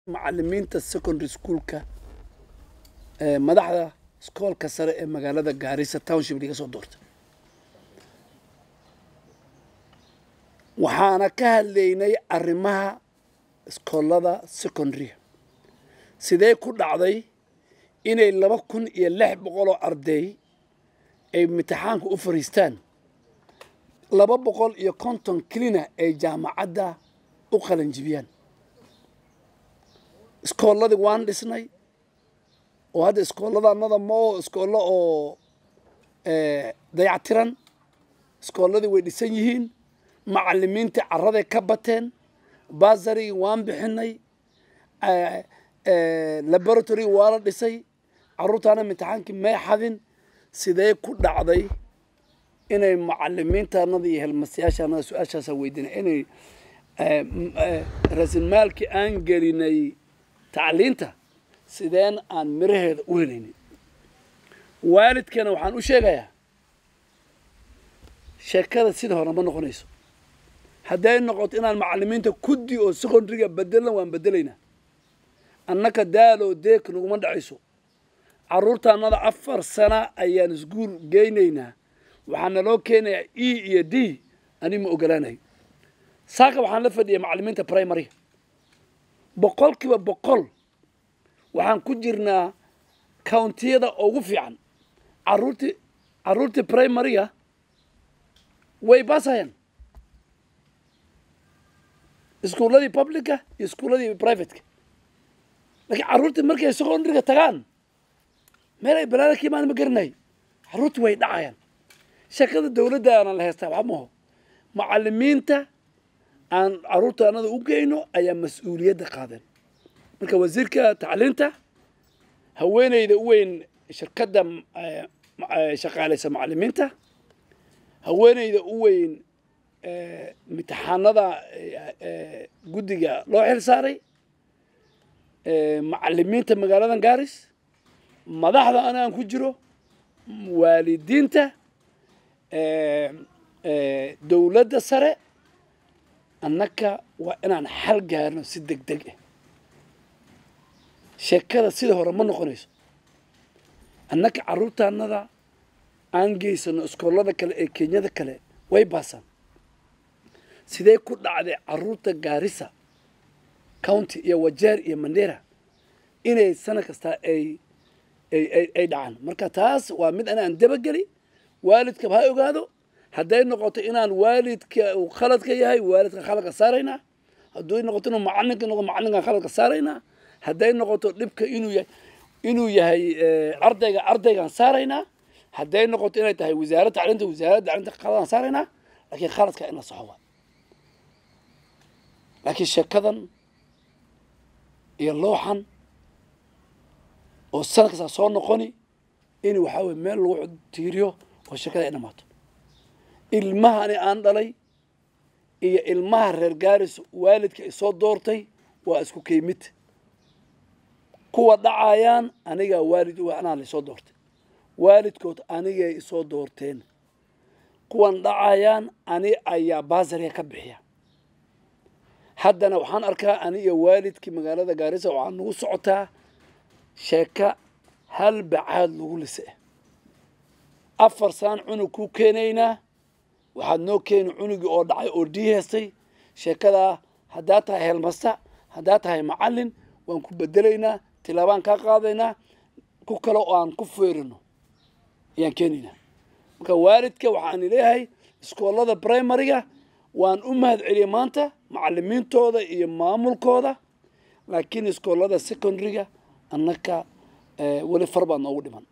macalimiinta secondary schoolka ee madaxda iskoolka sare ee magaalada gaarisa township laga soo doortay waxaana ka hadlaynay arrimaha iskoolada secondaryga sidee ku dhacday inay laba kun iyo lix boqol oo arday ay imtixaanka u fariistaan laba boqol iyo konton kelina ay jaamacadda u qalanjibiyaan iskoolladii waan dhisnay oo hadda iskoolladannada ma oo iskoollo oo dayactiran iskoolladii way dhisan yihiin macalimiintii caraday ka bateen basarigi waan bixinay laboratory waa la dhisay carruurtaana imtixaankii may xadin sidee ku dhacday inay macalimiintaanada iyo helmasayaashaanada su-aashaasa weydiinay inay rasimaalkii aan gelinay tacliinta sideen aan miraheeda u helaynin waalidkana waxaan u sheegayaa sheekada sida hore ma noqonayso hadday noqoto inaan macalimiinta kuddi oo secondaryga bedelan waan bedelaynaa annaka daaloo deek naguma dhacayso carruurtaanada afar sana ayaan isguul geynaynaa waxaa naloo keenayaa e iyo d ani ma ogolaanayo saaka waxaan la fadhiyay macalimiinta primaryga boqol kiiba boqol waxaan ku jirnaa countiyada ugu fiican caruurtii carruurtii primaryga way baasayaan iskuulladii publica iyo iskuulladii privateka laakiin carruurtii markay secondaryga tagaan meel ay balaada ka imaan ma garanay carruurtii way dhacayaan sheekada dawladdaana la heystaa waxa maho macalimiinta aan carruurta anada u geyno ayaa mas-uuliyadda qaadeen marka wasiirka tacliinta haweeneyda u weyn shirkadda shaqaalaysa macalimiinta haweeneyda u weyn imtixaanada guddiga loo xil saaray macalimiinta magaaladan gaaris madaxda ana aan ku jiro waalidiinta dawladda sare annaka waa inaan xal gaarno si deg deg ah sheekada sida hore ma noqonayso annaka carruurtaanada aan geysano iskoollada kale ee kenyada kale way baasaan sidee ku dhacday carruurta gaarisa county iyo wajeer iyo mandera inay sana kastaa ay ay dhacaan marka taas waa mid anaan dabageli waalidkaba ha ogaado hadday noqoto inaan waalidka uu khaladka yahay waalidka khaladka saaraynaa hadduu noqoto inuu macalinka noqo macalinkan khaladka saaraynaa hadday noqoto dhibka inuu yahay inuu yahay ardayga ardaygaan saaraynaa hadday noqoto inay tahay wasaaradda tacliinta wasaaradda tacliinta khaladaan saaraynaa laakiin khaladka in la soxo waa laakiin sheekadan iyo looxan oo sana kastaa soo noqoni in waxaa weye meel lagu tiiriyo oo sheekada ay dhamaato ilmahani aan dhalay iyo ilmaha reer gaaris waalidka isoo doortay waa isku keymid kuwa dhacayaan anigaa waalid anaa laisoo doortay waalidkood anigay isoo doorteen kuwan dhacayaan ani ayaa baasariga ka bixiya haddana waxaan arkaa ani iyo waalidkii magaalada gaarisa waxaa nagu socotaa sheeka hal bacaad lagu lise afar saan cunug ku keenaynaa waxaad noo keeni cunugii oo dhacay oo dii heestay sheekadaa haddaa tahay helmasta haddaa tahay macallin waan ku bedelaynaa tilaabaan kaa qaadaynaa ku kale oo aan ku feerino ayaan keenaynaa marka waalidka waxaan leeyahay iskoollada primaryga waan u mahad celiyay maanta macalimiintooda iyo maamulkooda laakiin iskoollada secondaryga annaka weli far baa noogu dhiman